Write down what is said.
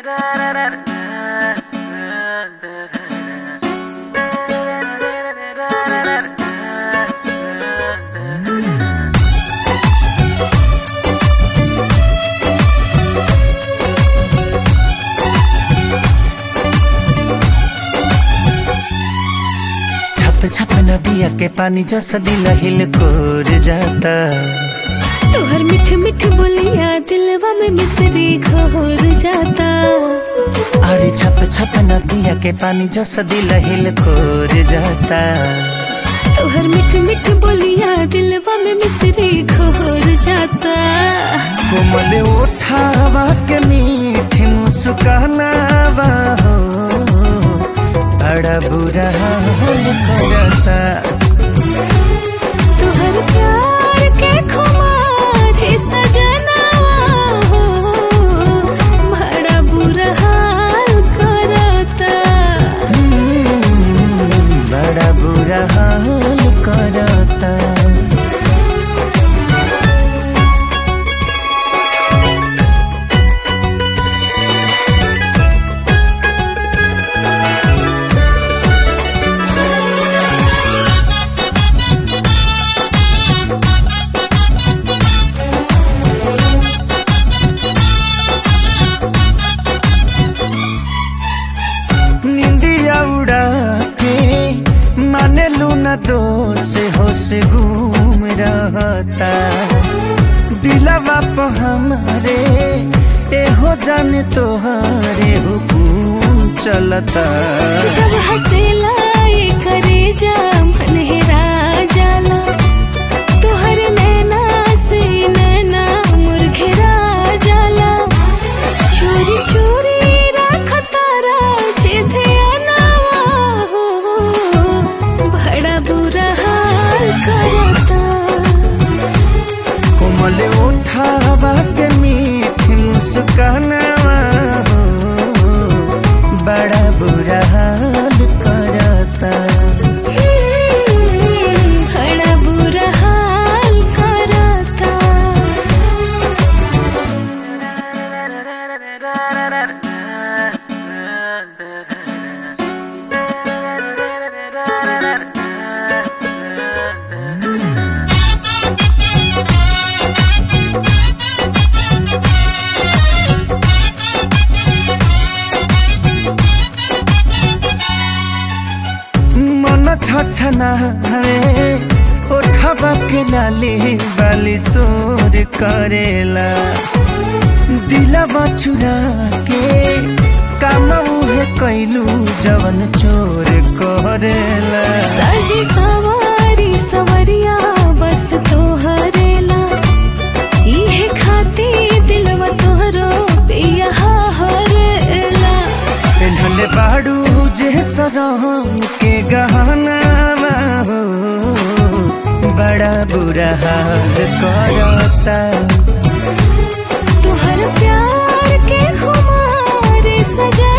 छप छप नदिया के पानी जैसा दिल हिल कोर जाता तोहर मिठ मिठ बोलिया दिलवा में मिसरी घोर जाता अरे छप छप नदिया के पानी जैसा दिल हिल कोर जाता तोहर मिठ मिठ बोलिया दिलवा में मिसरी घोर जाता कोमल उठावा के मीठी मुस्कानावा हो बड़ा बुरा हाल करता तोहर प्यार के खुमार है सजनावा हो बड़ा बुरा हाल करता हम्म, बड़ा बुरा हाल करता निंदिया उड़ा के माने लूना दो से हो से घूम रहता दिलवा पे हमारे ए हो जाने तोहारे हुकुम चलता जब हंसेला ये करे जा मन हेरा जाला तोहर नैना से नैना मुरघेरा जाला चोरी चोरी रखतारा जे ध्यानवा हो बड़ा बुरा हाल करता कोमल उठावा के मीठी मुस्कानावा हो बड़ा बुरा हाल करता बड़ा बुरा हाल करता मन छछना हवे उठवा के लाली बाली सोर करेला दिलवा चुरा के काम उहे कैलू जवन चोर करेला साजी सवारी सवरिया बस तोहरेला इहे खाती दिलवा तोहरो पिया हरेला पेन्हले बाड़ू जे सरम के गहना हो बड़ा बुरा हाल करता तोहर प्यार के खुमार सजा